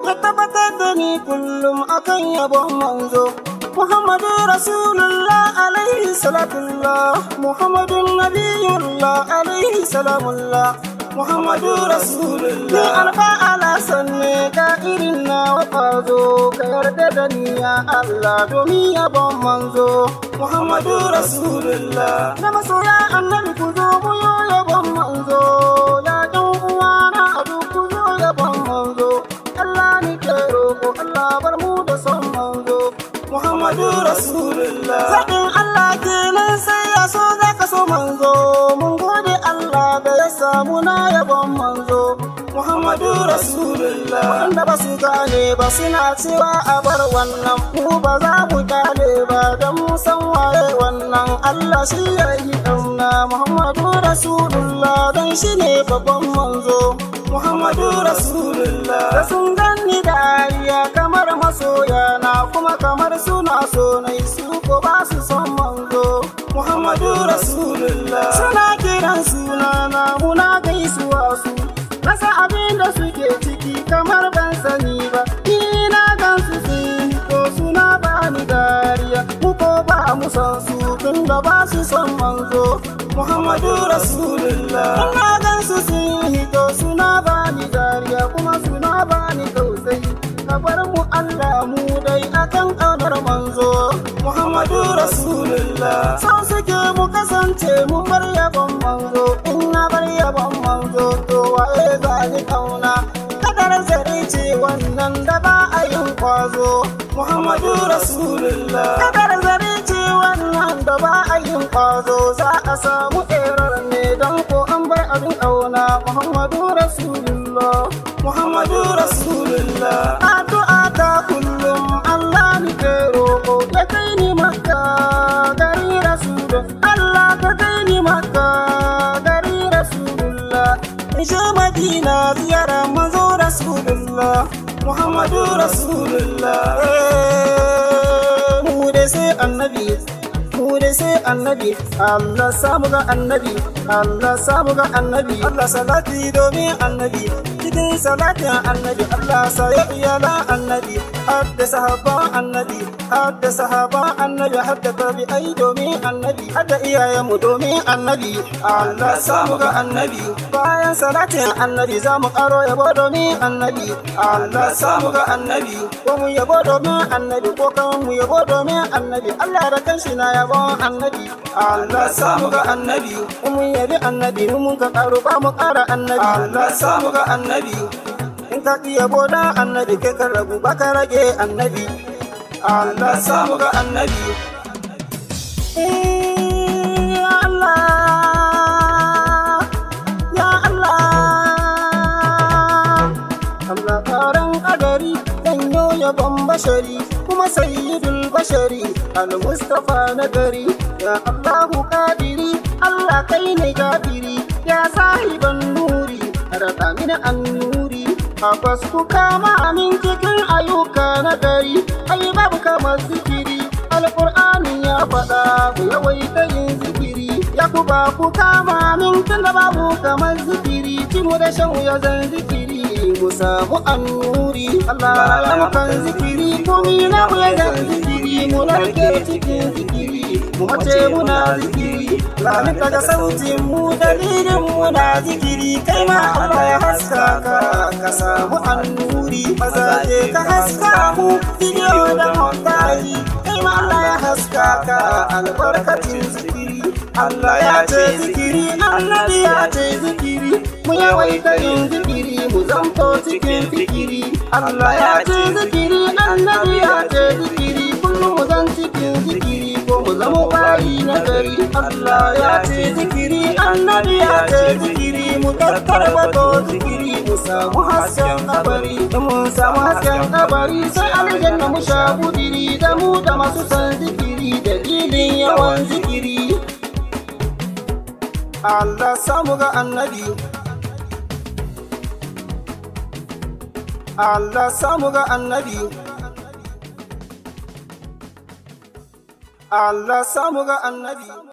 ka tabbatar da ni kullum akan yabon manzo Muhammadu Rasulullah alaihi salatullah Muhammadu Nabiyullah alaihi salamullah Muhammadu Rasulullah Ni alfa ala sanne ka irin na wafazo ka yarda da ni ya Allah domin yabon manzo Muhammadu Rasulullah Na masoya annabi ku zo mu yo yabon manzo ya ɗan uwana a duk ku zo yabon manzo Allah ni ke roƙo Allah bar mu da son manzo Muhammadu Rasulullah Zaɓin Allah kenan sai ya so za ka so manzo mun gode Allah da ya samu na yabon manzo Muhammadu Rasulullah Wanda ba su gane ba suna cewa a bar wannan mu ba za mu gane ba don mu san waye wannan Allah shi ya yi ɗauna Muhammadu Rasulullah don shi ne babban manzo Muhammadu Rasulullah Da sun ganni da ariya kamar masoya na kuma kamar suna so na su ko ba su son manzo Muhammadu Rasulullah Suna kiran suna na muna gaisuwa su Rasa abin da suke ciki kamar ban sani ba Ina gan su sun ko suna ba ni dariya Mu ko ba mu san su tun da ba su son manzo Muhammadu Rasulullah Ina gan su sun hito suna ba ni dariya kuma suna ba ni tausayi Ka bar mu Allah mu dai akan ƙaunar manzo Muhammadu Rasulullah Sau suke mu kasance mu bar yabon manzo In na bar yabon manzo to waye za ni ƙauna Kadar zare ce wannan da ba a yin kwazo Muhammadu Rasulullah Kadar zare ce wannan da ba a yin kwazo Za a samu erar ne don ko an bar abin ƙauna Muhammadu Rasulullah Muhammadu Rasulullah Addu'a ta kullum Allah ni ke roƙo ya kai ni makka gari Rasulullah Allah ka kai ni makka gari Rasulullah in je Madina ziyara manzo Rasulullah Muhammadu Rasulullah mu dai sai annabi mu dai sai annabi Allah samu ga annabi Allah samu ga annabi Allah salati domin annabi cikin salatin annabi Allah sa ya iyala annabi hadda sahaban annabi hadda sahaban annabi hadda tabi'ai domin annabi hadda iyayenmu domin annabi Allah samu ga annabi bayan salatin annabi za mu karo yabo domin annabi Allah samu ga annabi ko mu yabo domin annabi ko kan mu yabo domin annabi Allah da kanshi na yabon annabi Allah samu ga annabi mun yabi annabi mun ka karo ba mu kara annabi Allah samu ga annabi in ka iya boda annabi kai ka rabu ba ka rage annabi Allah samu ga annabi Ya Allah Ya Allah Allah karan kadari dan yabon bashari kuma sayyidul bashari al-mustafa na gari ya Allahu kadiri Allah kai ne gafiri ya sahiban nuri rada mini annuri Abbas ku kama amin cikin ayyuka na gari ai babu kamar zikiri alƙur'ani ya faɗa ku yawaita yin zikiri ya ku ba ku kama min tun da babu kamar zikiri ci mu da shan ya zan zikiri mu samu annuri Allah ya mukan zikiri komi na mu ya zan zikiri mu narke cikin zikiri mu mace muna zikiri Lami daga sautin mu dalilin mu na zikiri kai ma Allah ya haska ka ka samu annuri mazaje ka haska mu bidiyo da montaji kai ma Allah ya haska ka albarkacin zikiri Allah ya ce zikiri annabi ya ce zikiri mu yawaita yin zikiri mu zamto cikin fikiri Allah ya ce zikiri annabi ya ce zikiri kullum mu zan cikin zikiri ko mu zama bayi na gari Allah ya ce zikiri annabi ya ce zikiri mu tattara bato zikiri mu samu hasken kabari da mun samu hasken kabari sai aljanna mu sha budiri da mu da masu san zikiri dalilin yawan zikiri Allah samu ga annabi Allah samu ga annabi Allah samu ga annabi